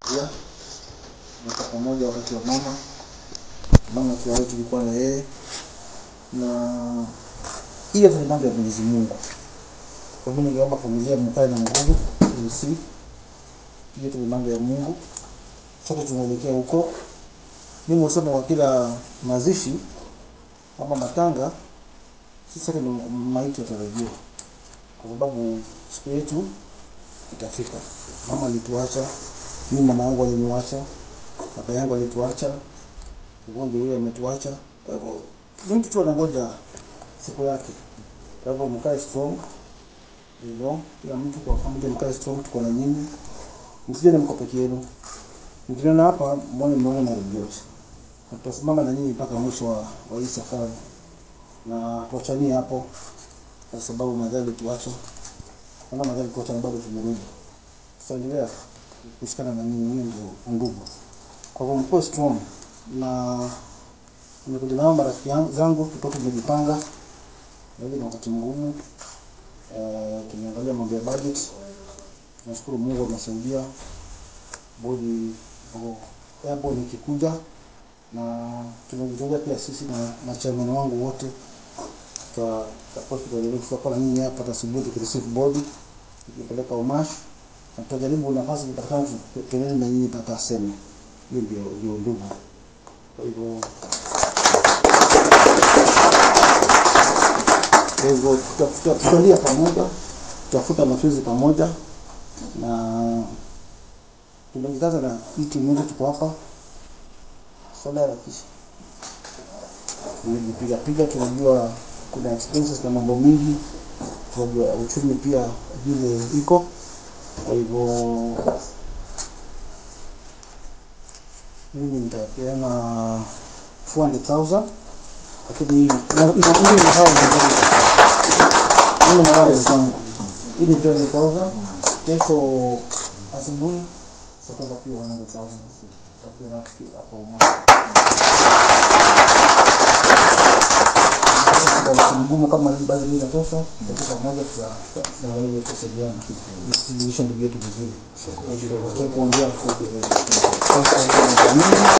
pia tumekaa pamoja wakati wa mama mama akiwa wetu tulikuwa na yeye na hiyo ni mambo ya Mwenyezi Mungu. Kwa hivyo ningeomba familia mkae na nguvu usi hiyo ni mambo ya Mungu. Sote tunaelekea huko. Mimi husema kwa kila mazishi ama matanga, sisi sote ni maiti yatarajiwa, kwa sababu siku yetu itafika. Mama alituacha, mimi mama yangu aliniacha, baba yangu alituacha, mgonjwa yule ametuacha. Kwa hivyo ni mtu tu anangoja siku yake. Kwa hivyo mkae strong, you know, kila mtu kwa familia mkae strong, tuko na nyinyi, msijene mko peke yenu. Mkiniona hapa mwone mmeona na yote, na tutasimama na nyinyi mpaka mwisho wa, wa hii safari, na tuachanie hapo, kwa sababu madhali tuacha ana madhali tuacha na bado tumerudi, tutaendelea kushikana na nyinyi, nyinyi ndio ndugu. Kwa hivyo mkuwe strong, na nimekuja nao marafiki yangu- zangu, tutoke tumejipanga, na hili ni wakati mgumu. Eh, tumeangalia mambo ya budget, tunashukuru Mungu amesaidia bodi airborne ikikuja na tumejitolea pia sisi na, na chairman wangu wote tuta- tutakuwa tutajaribu tutakuwa na nyinyi hapa asubuhi tukireceive bodi tukipeleka umash na tutajaribu nafasi ikipatikana tu- tuendelee na nyinyi mpaka aseme hiyo ndio ndio ndugu kwa hivyo kwa hivyo tuta- tuta- tutalia pamoja tutafuta machozi pamoja na tumejikaza na hii timu yetu tuko hapa swala ya kisha tumejipiga piga, tunajua kuna expenses na mambo mengi, tunajua uchumi pia vile iko. Kwa hivyo mimi nitapeana 400,000 lakini hii na- na- hii ni hao wengine. Hii ni hao wenzangu. Hii ni 20,000 kesho asubuhi tutakwenda pia 100,000 tutapeana hapo moja kwa mgumu kama basi mimi natosha kwa pamoja tunaweza kusaidiana sisi ndugu yetu vizuri. Kwa hiyo kuongea kwa